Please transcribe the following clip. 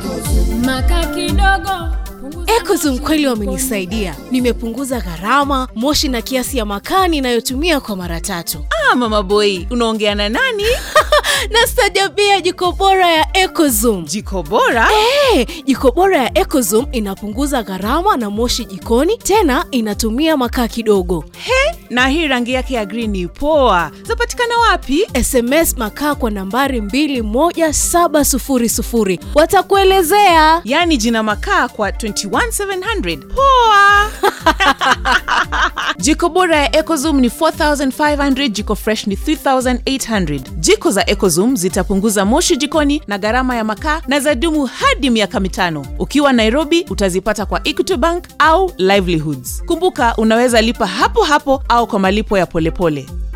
Maka kidogo punguza Ecozum kweli wamenisaidia, nimepunguza gharama, moshi na kiasi ya makaa ninayotumia kwa mara tatu. Ah, mama boy, unaongea na nani? Na stajabia jiko bora ya Ecozum. Jiko bora? Hey, jiko bora ya Ecozum inapunguza gharama na moshi jikoni, tena inatumia makaa kidogo. He, na hii rangi yake ya green ni poa. Zapatikana wapi? SMS makaa kwa nambari 21700 watakuelezea. Yaani jina makaa kwa 21700. Poa. jiko bora ya Ecozum ni 4500, jiko fresh ni 3800. Jiko za Ecozum zitapunguza moshi jikoni na gharama ya makaa na zadumu hadi miaka mitano. Ukiwa Nairobi utazipata kwa Equity Bank au Livelihoods. Kumbuka unaweza lipa hapo hapo au kwa malipo ya polepole pole.